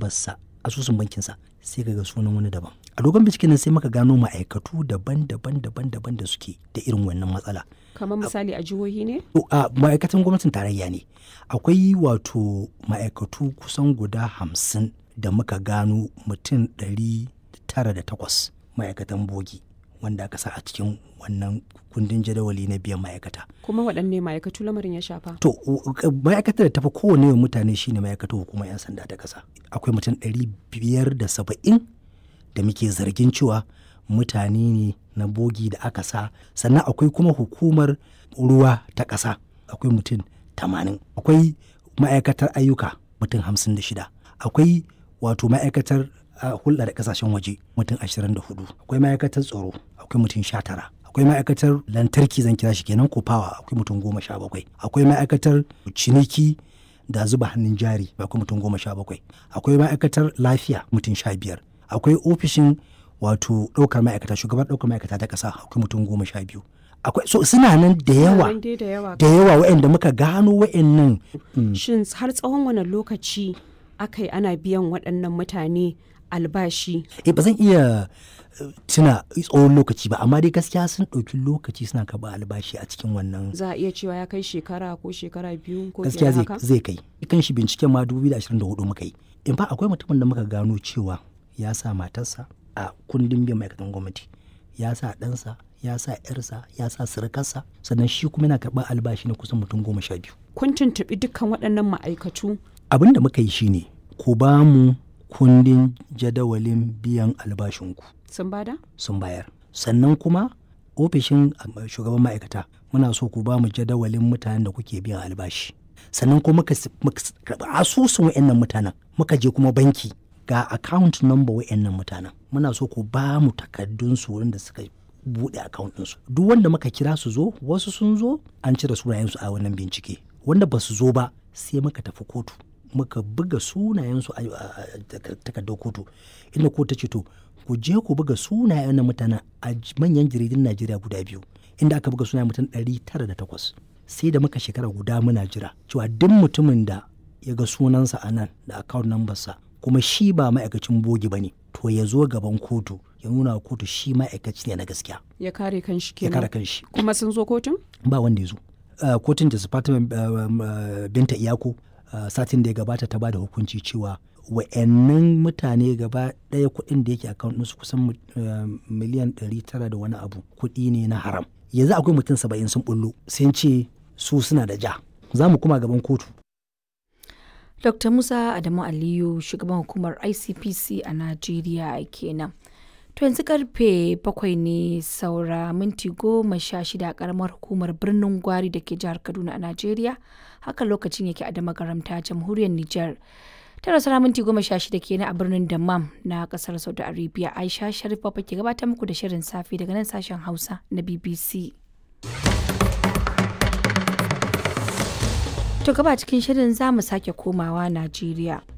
nambarsa asusun bankinsa sai ka ga sunan wani daban a dogon binciken nan sai muka gano ma'aikatu daban-daban daban-daban da suke da irin wannan matsala kamar misali a jihohi ne To, a ma'aikatan gwamnatin tarayya ne akwai wato ma'aikatu kusan guda hamsin da muka gano mutum ɗari tara da takwas ma'aikatan bogi wanda aka sa a cikin wannan kundin jadawali na biyan ma'aikata kuma waɗanne ma'aikatu lamarin ya shafa to u- ma'aikatar da tafi kowane yawan mutane shine ma'aikatar hukumar 'yan sanda ta ƙasa akwai mutum ɗari biyar da saba'in da muke zargin cewa mutane ne na bogi da aka sa sannan akwai kuma hukumar ruwa ta ƙasa akwai mutum tamanin akwai ma'aikatar ayyuka mutum hamsin da shida akwai wato ma'aikatar uh, hulɗa da ƙasashen waje mutum ashirin da hudu akwai ma'aikatar tsaro akwai mutum sha tara akwai ma'aikatar lantarki zan kira shi kenan ko fawa akwai mutum goma sha bakwai akwai ma'aikatar ciniki da zuba hannun jari akwai mutum goma sha bakwai akwai ma'aikatar lafiya mutum sha biyar akwai ofishin wato ɗaukar ma'aikata shugaban ɗaukar ma'aikata ta ƙasa akwai mutum goma sha biyu akwai so suna nan da yawa Nan dai da yawa da yawa waɗanda muka gano waɗannan shin har tsawon wani lokaci aka yi ana biyan waɗannan mutane albashi eh ba zan iya eh, tuna tsawon lokaci ba amma dai gaskiya sun ɗauki lokaci suna karɓar albashi a cikin wannan za a iya cewa ya kai shekara ko shekara biyu ko gaskiya fiye zai da haka zai kai kan shi binciken ma 2024 muka yi in fa akwai mutumin da muka gano cewa ya sa matarsa a kundin biyan ma'aikatan gwamnati ya sa ɗansa ya sa yarsa ya sa surukarsa sannan shi kuma yana karɓar albashi na kusan mutum goma sha biyu kun tuntuɓi dukkan waɗannan ma'aikatu abin da muka yi shine ku ba mu kundin jadawalin biyan albashinku sun bada sun bayar sannan kuma ofishin um, shugaban ma'aikata muna so ku ba mu jadawalin mutanen da kuke biyan albashi sannan kuma muka s- muka s- karɓi asusun wa'annan mutanen muka je kuma banki ga account number wa'annan mutanen muna so ku ba mu takardun su wurin da suka buɗe account ɗinsu duk wanda muka kira su zo wasu sun zo an cire sunayensu a wannan bincike wanda ba su zo ba sai muka tafi kotu muka buga sunayensu a a- a takar- takardar kotu inda kotu ta ce to ku je ku buga sunayen na mutanen a j- manyan jaridun najeriya guda biyu inda aka buga sunayen mutum 908 sai da muka shekara guda muna jira cewa duk mutumin da ya ga sunansa a nan da account number sa kuma shi ba ma'aikacin bogi ba ne to ya zo gaban kotu ya nuna wa kotu shi ma'aikaci ne na gaskiya ya kare kanshi ya kare kenan kanshi kuma sun zo kotun ba wanda ya zo Uh, kotun da Fatima uh, um, uh, binta iyako uh, satin da ya gabata ta bada hukunci cewa wa'annan mutane gaba ɗaya kuɗin da yake account ɗinsu kusan mu- uh, miliyan 900 da wani abu kuɗi ne na haram yanzu akwai mutum saba'in sun bullo sun ce su suna da ja za mu kuma gaban kotu Dr. Musa Adamu Aliyu shugaban hukumar ICPC a Najeriya kenan. To yanzu karfe bakwai ne saura minti goma sha shida a karamar hukumar birnin Gwari da ke jihar Kaduna a Najeriya. Haka lokacin yake a damagaramta jamhuriyar Nijar. Tara saura minti goma sha shida kenan a birnin Dammam na kasar Saudi Arabia. Aisha Sharif Baba ke gabatar muku da shirin safe daga nan sashen Hausa na BBC. To gaba cikin shirin za mu sake komawa Najeriya.